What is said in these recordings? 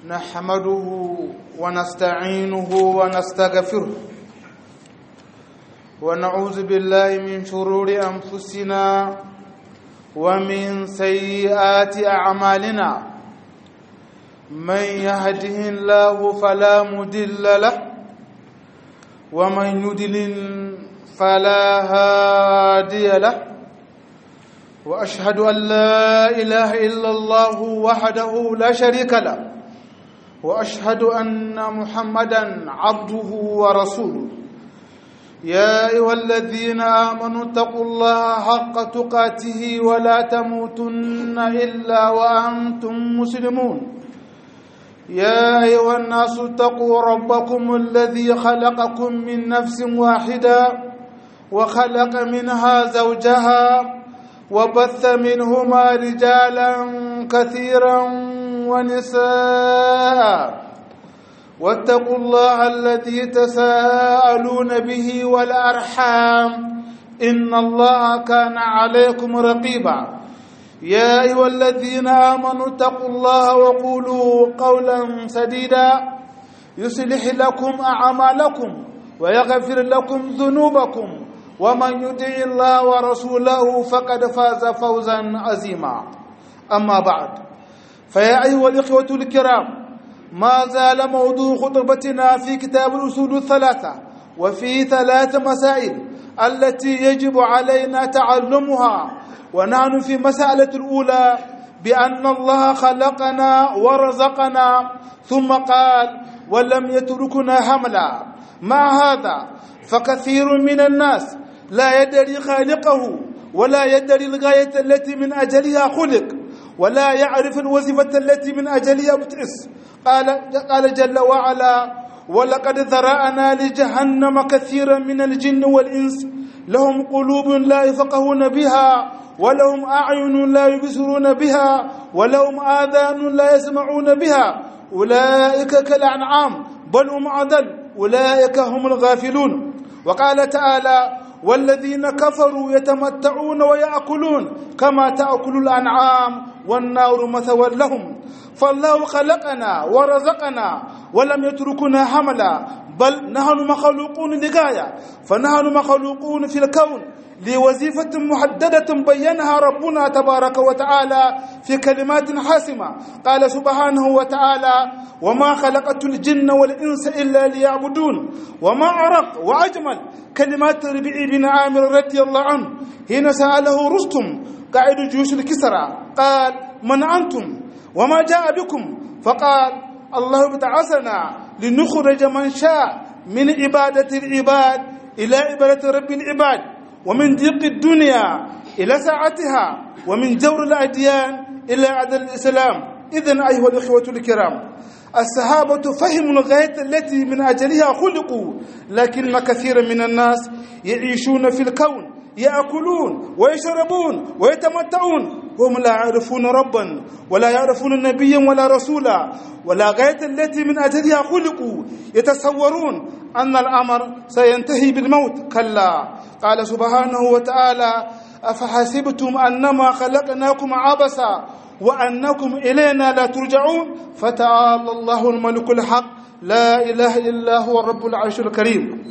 نحمده ونستعينه ونستغفره ونعوذ بالله من شرور أنفسنا ومن سيئات أعمالنا من يهده الله فلا مدل له ومن يدلل فلا هادي له واشهد ان لا اله الا الله وحده لا شريك له واشهد ان محمدا عبده ورسوله يا ايها الذين امنوا اتقوا الله حق تقاته ولا تموتن الا وانتم مسلمون يا ايها الناس اتقوا ربكم الذي خلقكم من نفس واحده وخلق منها زوجها وبث منهما رجالا كثيرا ونساء واتقوا الله الذي تساءلون به والارحام ان الله كان عليكم رقيبا يا ايها الذين امنوا اتقوا الله وقولوا قولا سديدا يصلح لكم اعمالكم ويغفر لكم ذنوبكم ومن يطع الله ورسوله فقد فاز فوزا عظيما اما بعد فيا ايها الاخوه الكرام ما زال موضوع خطبتنا في كتاب الاصول الثلاثه وفي ثلاث مسائل التي يجب علينا تعلمها ونحن في مساله الاولى بان الله خلقنا ورزقنا ثم قال ولم يتركنا حملا مع هذا فكثير من الناس لا يدري خالقه ولا يدري الغاية التي من أجلها خلق ولا يعرف الوظيفة التي من أجلها بتئس قال, قال جل وعلا ولقد ذرأنا لجهنم كثيرا من الجن والإنس لهم قلوب لا يفقهون بها ولهم أعين لا يبصرون بها ولهم آذان لا يسمعون بها أولئك كالأنعام بل هم أضل أولئك هم الغافلون وقال تعالى والذين كفروا يتمتعون ويأكلون كما تأكل الأنعام والنار مثوى لهم فالله خلقنا ورزقنا ولم يتركنا حملا بل نحن مخلوقون لغاية فنحن مخلوقون في الكون لوظيفة محددة بينها ربنا تبارك وتعالى في كلمات حاسمة قال سبحانه وتعالى وما خلقت الجن والإنس إلا ليعبدون وما أرق وأجمل كلمات ربيع بن عامر رضي الله عنه حين سأله رستم قائد جيوش الكسرى قال من أنتم وما جاء بكم فقال الله ابتعثنا لنخرج من شاء من عبادة العباد إلى عبادة رب العباد ومن ضيق الدنيا إلى ساعتها ومن جور الأديان إلى عدل الإسلام إذن أيها الإخوة الكرام الصحابة فهموا الغاية التي من أجلها خلقوا لكن كثير من الناس يعيشون في الكون يأكلون ويشربون ويتمتعون وهم لا يعرفون ربا ولا يعرفون نبيا ولا رسولا ولا غاية التي من أجلها خلقوا يتصورون أن الأمر سينتهي بالموت كلا قال سبحانه وتعالى أفحسبتم أنما خلقناكم عبسا وأنكم إلينا لا ترجعون فتعالى الله الملك الحق لا إله إلا هو الرب العرش الكريم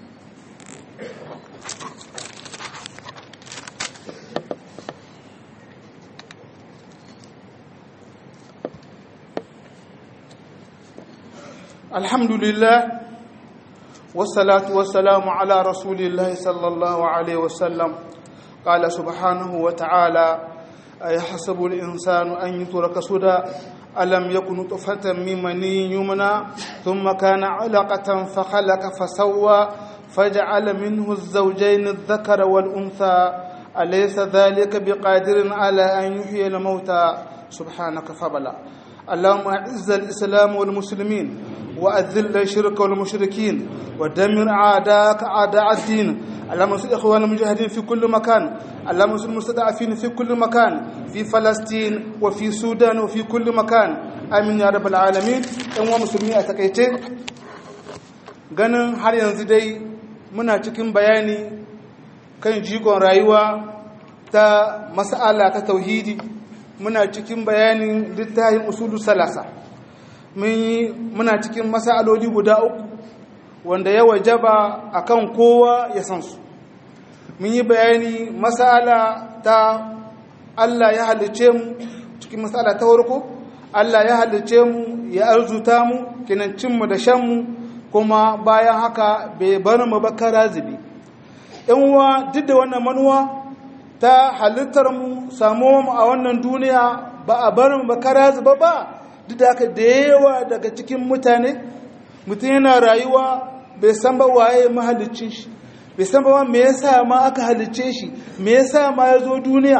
الحمد لله والصلاة والسلام على رسول الله صلى الله عليه وسلم قال سبحانه وتعالى أيحسب الإنسان أن يترك سدى ألم يكن طفة من مني يمنى ثم كان علقة فخلق فسوى فجعل منه الزوجين الذكر والأنثى أليس ذلك بقادر على أن يحيي الموتى سبحانك فبلا اللهم أعز الإسلام والمسلمين وأذل الشرك والمشركين ودمر أعداءك أعداء الدين اللهم انصر إخوان المجاهدين في كل مكان اللهم انصر المستضعفين في كل مكان في فلسطين وفي السودان وفي كل مكان آمين يا رب العالمين إن مسلمين أتكيتين ganin har yanzu dai muna cikin bayani kan jigon rayuwa ta mas'ala ta tauhidi muna cikin bayanin littafin usulu salasa muna cikin masaloli guda uku wanda ya wajaba akan kowa ya san su mun yi bayani masala ta Allah ya halice mu cikin masala ta farko Allah ya halice mu ya arzuta mu kinan mu da shan mu kuma bayan haka bai bar mu ba karazibi yan uwa duk da wannan manuwa ta halittar mu samu mu a wannan duniya ba a bar mu ba karaziba ba duk da haka da yawa daga cikin mutane mutum yana rayuwa bai san ba waye mahalicin shi bai san ba me yasa ma aka halicce shi me yasa ma ya zo duniya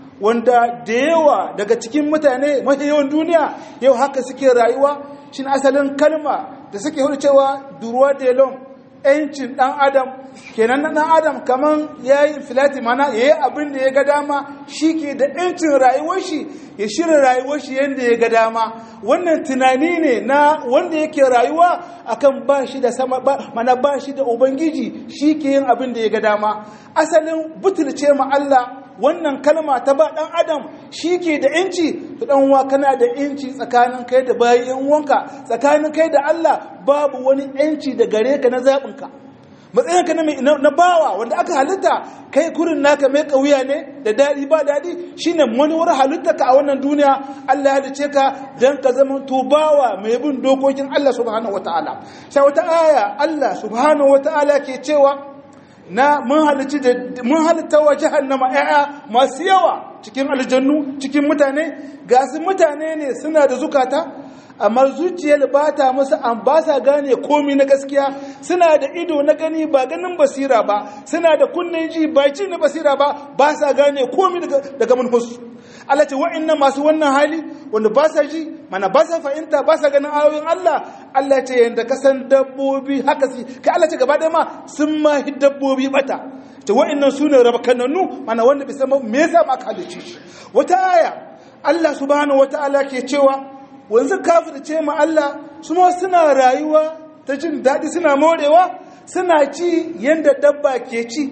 wanda da yawa daga cikin mutane mafi yawan duniya yau haka suke rayuwa shin asalin kalma da suke hudu cewa duruwa delon yancin dan adam kenan na dan adam kaman ya yi filati mana ya yi abin da ya ga dama shi ke da yancin rayuwar shi ya shirya rayuwar shi yadda ya ga dama wannan tunani ne na wanda yake rayuwa akan ba shi da sama mana ba shi da ubangiji shi ke yin abin da ya ga dama asalin butulce ma Allah wannan kalma ta ba ɗan adam shi ke da inci ta ɗanwa kana da inci tsakanin kai da bayan wanka tsakanin kai da Allah babu wani inci da gare ka na zaɓinka matsayinka na bawa wanda aka halitta kai kurin naka mai ƙauya ne da daɗi ba daɗi shine manuwar halitta ka a wannan duniya Allah ya halice ka don ka zama to bawa mai bin dokokin Allah subhanahu wataala sai wata aya Allah subhanahu wataala ke cewa na mun halitta da mun halitta wa jahannama ƴaƴa masu yawa cikin aljannu cikin mutane ga su mutane ne suna da zukata amma zuciyar ba ta musu an ba sa gane komi na gaskiya suna da ido na gani ba ganin basira ba suna da kunnen ji ba ji na basira ba ba sa gane komi daga manhus Allah ce wa'annan masu wannan hali wanda ba sa ji mana ba sa fahimta ba sa ganin ayoyin Allah Allah ce yanda ka san dabbobi haka su kai Allah ce gaba ɗaya ma sun ma hi dabbobi bata ce wa'annan su ne rabakananu mana wanda bai san me yasa ma aka halice shi wata aya Allah subhanahu wataala ke cewa wanzu kafirce ma Allah su ma suna rayuwa ta jin daɗi suna morewa suna ci yanda dabba ke ci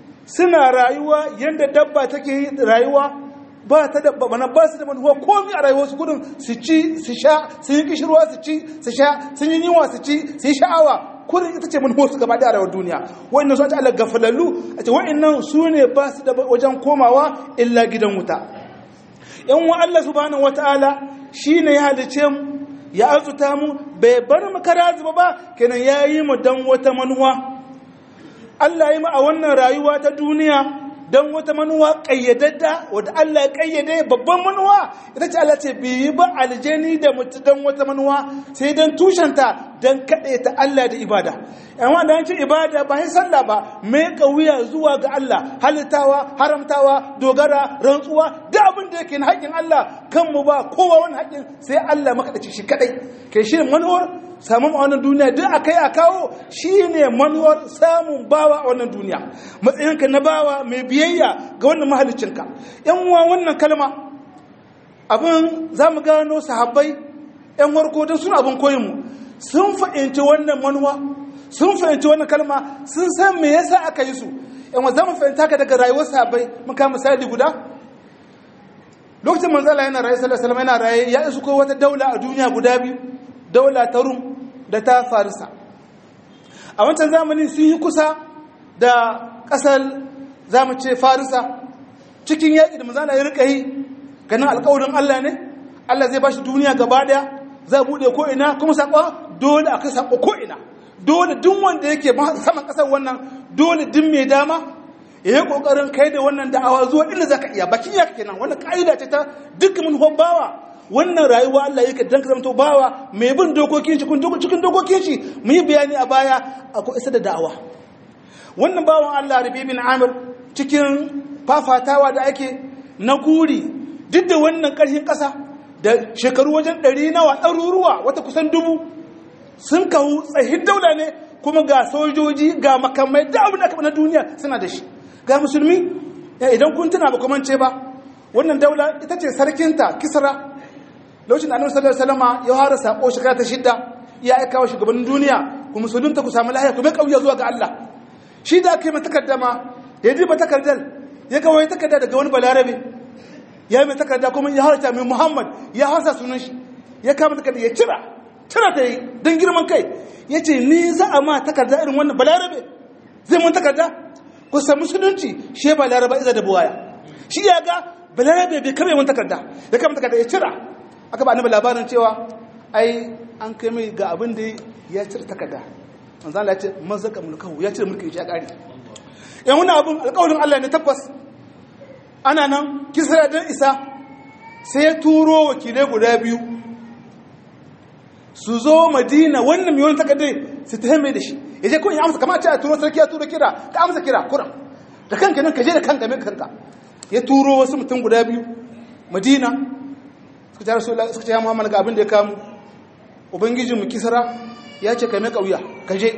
suna rayuwa yanda dabba take rayuwa ba ta da bana ba su da manuwa komai a rayuwarsu gudun su ci su sha su yi kishirwa su ci su sha sun yi yunwa su ci su yi sha'awa kurin ita ce manuwarsu gaba da rayuwar duniya wa'annan su Allah gafalallu a ce wa'annan su ne ba su da wajen komawa illa gidan wuta yan wa Allah subhanahu wataala shine ya halice mu ya azuta mu bai bar mu kara zuba ba kenan yayi mu dan wata manuwa Allah yi mu a wannan rayuwa ta duniya don wata manuwa ƙayyadadda wadda Allah ya ƙayyade babban manuwa ita ce Allah ce biyi ba aljani da mutu don wata manuwa sai don tushenta don kaɗe ta Allah da ibada yan wanda an ce ibada ba sai sallah ba mai wuya zuwa ga Allah halittawa haramtawa dogara rantsuwa da abin da yake na haƙƙin Allah kanmu ba kowa wani haƙƙin sai Allah makaɗaci shi kaɗai kai shi manuwar samun a wannan duniya duk akai a kawo shi ne manuwar samun bawa a wannan duniya matsayinka na bawa mai biyayya ga wannan mahalicinka yan uwa wannan kalma abin za mu gano sahabbai yan warko don sun abin koyinmu sun fahimci wannan manuwa sun fahimci wannan kalma sun san me yasa aka yi su yan wa za mu fahimta ka daga rayuwar sahabbai mun kama misali guda lokacin manzala yana raye sallallahu alaihi wasallam yana raye ya isu ko wata daula a duniya guda biyu daula ta rum da ta farisa a wancan zamanin sun yi kusa da ƙasar zamu ce farisa cikin yaƙi da manzana ya rika yi ganin alƙawarin Allah ne Allah zai ba shi duniya gaba ɗaya za buɗe ko'ina kuma saƙo dole a kai saƙo ko'ina dole duk wanda yake saman ƙasar wannan dole duk mai dama ya yi ƙoƙarin kai da wannan da'awa zuwa inda za ka iya bakin yaka kenan wannan ƙa'ida ce ta dukkan manufar bawa wannan rayuwa Allah yake dan ka zamto bawa mai bin dokokin shi cikin dokokin shi mu yi bayani a baya akwai isa da da'awa wannan bawan Allah Rabi bin Amir cikin fafatawa da ake na guri duk da wannan ƙarfin ƙasa da shekaru wajen ɗari nawa ɗaruruwa wata kusan dubu sun kawo tsahin daula ne kuma ga sojoji ga makamai da abin da aka na duniya suna da shi ga musulmi idan kun tuna ba kuma ce ba wannan daula ita ce sarkinta kisra lokacin annabi sallallahu alaihi wasallam ya fara sako shekara ta shidda ya aika wa shugabannin duniya ku musulunta ku samu lahiya ku mai kauya zuwa ga Allah shi da aka yi mata takaddama ya ji mata takardar ya ga wani takarda daga wani balarabe ya yi mai takarda kuma ya harta mai muhammad ya hasa sunan shi ya kama takarda ya cira tana ta yi don girman kai ya ce ni za a ma takarda irin wannan balarabe zai mun takarda kusa musulunci shi balaraba iza da buwaya shi ya ga balarabe bai kame mun takarda ya kama takarda ya cira aka ba annabi labarin cewa ai an kai mai ga abin da ya cire takarda manzo Allah ya ce mazaka mulkahu ya cire mulkin shi ya kare yan wani abin alƙawarin Allah ne tabbas ana nan kisra dan isa sai ya turo wakilai guda biyu su zo madina wannan mai wani takardai su ta mai da shi ya je kawai ya amsa kama ce a turo sarki ya turo kira ka amsa kira kuran da kanka nan ka je da kanka mai kanka ya turo wasu mutum guda biyu madina suka ce rasu suka ce ya muhammad ga abin da ya kamu ubangijinmu kisra ya ce ka mai kauya ka je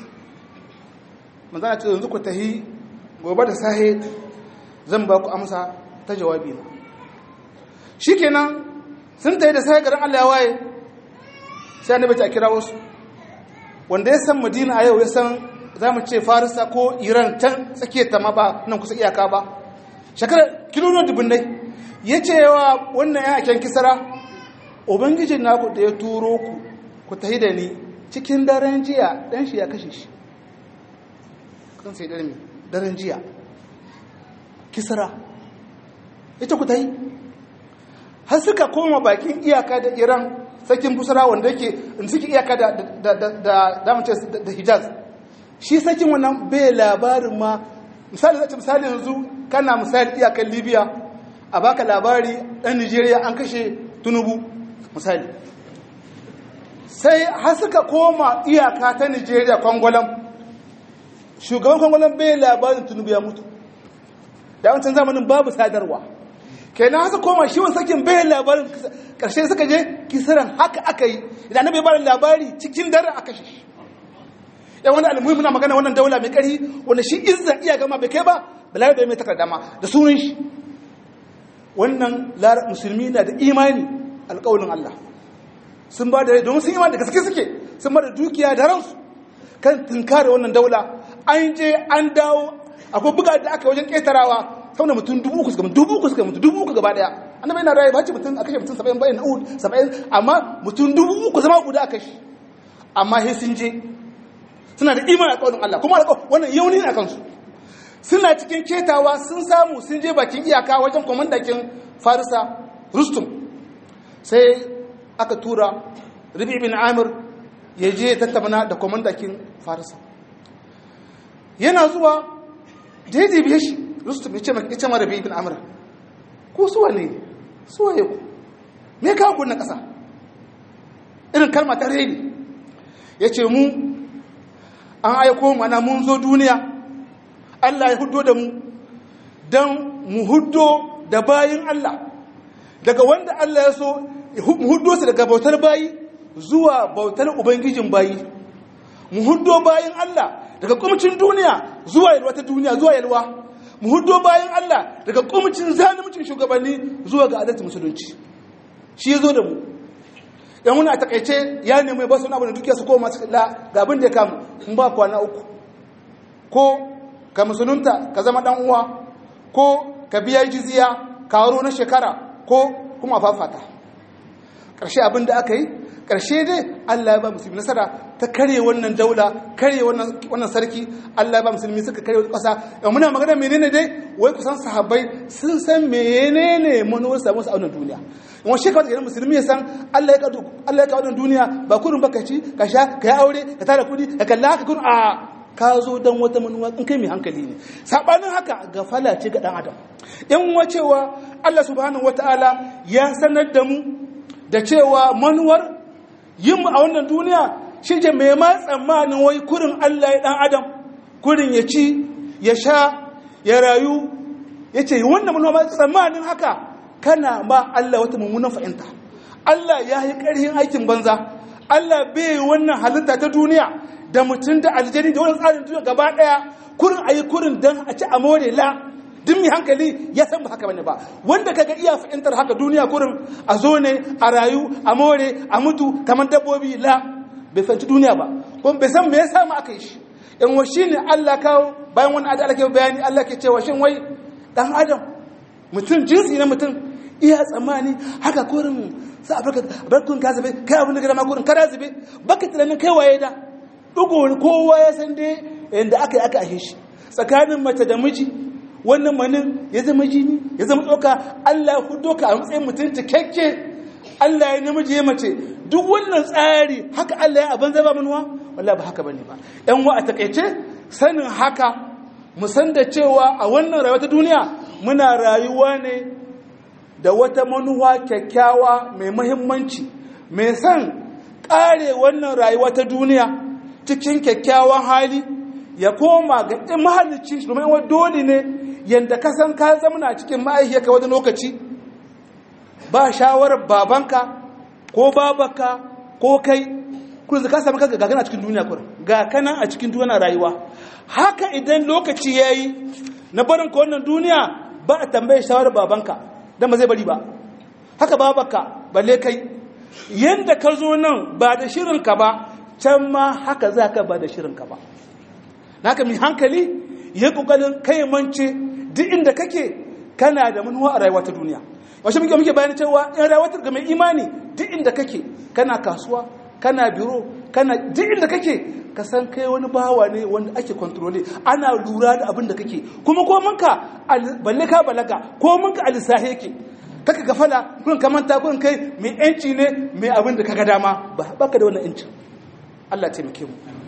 manzana ce yanzu ku tahi gobe da sahe zan ba ku amsa ta jawabi na shi kenan sun tahi da sahe garin allah ya waye sai annabi ta kira wasu wanda ya san madina a yau ya san za mu ce farisa ko iran can tsakiyar ta ma ba nan kusa iyaka ba shekarar kilomita dubunnai ya ce yawa wannan yan aken kisara ubangijin naku da ya turo ku ku tahi da ni cikin daren jiya dan shi ya kashe shi kan sai daren daren jiya kisara ita ku tahi har suka koma bakin iyaka da iran sakin busara wanda yake in suke iyaka da da da da mace da hijaz shi sakin wannan bai labarin ma misali zai misali yanzu kana misali iyakan libya a baka labari dan nigeria an kashe tunubu misali sai har suka koma iyaka ta nigeria kwangwalam shugaban kwangwalam bai labarin tunubu ya mutu da wancan zamanin babu sadarwa kenan haka koma shi wani sakin bayan labarin karshe suka je kisiran haka aka yi idan bai bada labari cikin dare aka shi yan wani almuhi muna magana wannan daula mai kari wanda shi izza iya gama bai kai ba balai bai mai takarda ma da sunan shi wannan musulmi na da imani alƙawarin Allah sun ba da domin sun imani da gaske suke sun ba da dukiya da ransu kan tunkare wannan daula an je an dawo akwai buga da aka wajen ƙetarawa sau da mutum dubu uku suka mutu dubu uku suka mutu dubu uku gaba daya annabi yana rayu ba ce mutum a kashe mutum saba'in bayan na uhud saba'in amma mutum dubu uku zama guda a kashe amma sai sun je suna da imanin alƙawarin Allah kuma alƙawarin wannan yauni ne a kansu suna cikin ketawa sun samu sun je bakin iyaka wajen kwamandakin farisa rustum sai aka tura rabi bin amir ya je tattabana da kwamandakin farisa yana zuwa daidai biye shi rustum ya ce mara rabi bin amir ko suwa ne suwa ya ku me kawo kunna ƙasa irin kalma ta reni ya ce mu an aiko mana mun zo duniya Allah ya hudo da mu don mu hudo da bayin Allah daga wanda Allah ya so mu hudo su daga bautar bayi zuwa bautar ubangijin bayi mu hudo bayin Allah daga kumcin duniya zuwa yalwa ta duniya zuwa yalwa mu hudo bayin Allah daga kumcin zalimcin shugabanni zuwa ga adalci musulunci shi ya zo da mu yan wani a takaice ya nemi ba su wani abu da dukiya su koma su la ga abin da ya kama in ba kwana uku ko ka musulunta ka zama dan uwa ko ka biya jizya karo na shekara ko kuma fafata ƙarshe abin da aka yi ƙarshe dai Allah ya ba musulmi nasara ta karye wannan daula karye wannan sarki Allah ya ba musulmi suka karye ƙasa yau muna magana menene dai wai kusan sahabbai sun san menene manuwar samu su a wannan duniya yawan shekara da musulmi ya san Allah ya kawo wannan duniya ba kurin baka ci ka sha ka yi aure ka tara kuɗi ka kalla ka kurin a ka zo don wata manuwa in kai mai hankali ne saɓanin haka gafala ce ga ɗan adam yan wacewa Allah subhanahu wata'ala ya sanar da mu da cewa manuwar yin mu a wannan duniya shi je mai ma tsammanin wai kurin Allah ya ɗan adam kurin ya ci ya sha ya rayu ya ce wannan manuwa ma tsammanin haka kana ma Allah wata mummunan fahimta Allah ya yi ƙarhin aikin banza Allah bai wannan halitta ta duniya da mutum da aljani da wani tsarin duniya gaba ɗaya kurin a yi kurin don a ci a more la duk mai hankali ya san ba haka bane ba wanda kaga iya fahimtar haka duniya kurin a zo ne a rayu a more a mutu kamar dabbobi la bai fahimci duniya ba kuma bai san me yasa ma aka yi shi in wa shine Allah kawo bayan wani adala ke bayani Allah ke cewa shin wai dan adam mutum jinsi na mutum iya tsammani haka kurin sai a bar kun ka zube kai abin da gada ma kurin kada zube baka tunanin kai waye da dugo kowa ya san dai yanda aka yi aka ahe shi tsakanin mace da miji wannan manin ya zama jini ya zama tsoka Allah ya hudo ka a matsayin mutum cikakke Allah ya namiji ya mace duk wannan tsari haka Allah ya abin zaba manuwa wallahi ba haka bane ba yan wa a takaice sanin haka mu san da cewa a wannan rayuwa ta duniya muna rayuwa ne da wata manuwa kyakkyawa mai muhimmanci mai san kare wannan rayuwa ta duniya cikin kyakkyawan hali ya koma ga ɗin mahallicin shi domin wani dole ne yadda ka san ka zamana cikin ma'aikiyarka wani lokaci ba shawarar babanka ko babaka ko kai kun ka samu kanka gagana cikin duniya kur ga kana a cikin duniya rayuwa haka idan lokaci yayi na barin ka wannan duniya ba a tambaye shawarar babanka dan ba zai bari ba haka babaka balle kai yanda ka zo nan ba da shirin ka ba can ma haka za ka ba da shirin ka ba naka mai hankali ya kokarin kai mance duk inda kake kana da manuwa a rayuwa ta duniya washe muke muke bayani cewa in rayuwa ga mai imani duk inda kake kana kasuwa kana biro kana duk inda kake ka san kai wani bawa ne wanda ake kontrole ana lura da abin da kake kuma ko munka balle ka balaga ko munka alisahi yake kaka gafala kun ka manta kun kai mai yanci ne mai abin da kaga dama ba baka da wannan yancin Allah ya taimake mu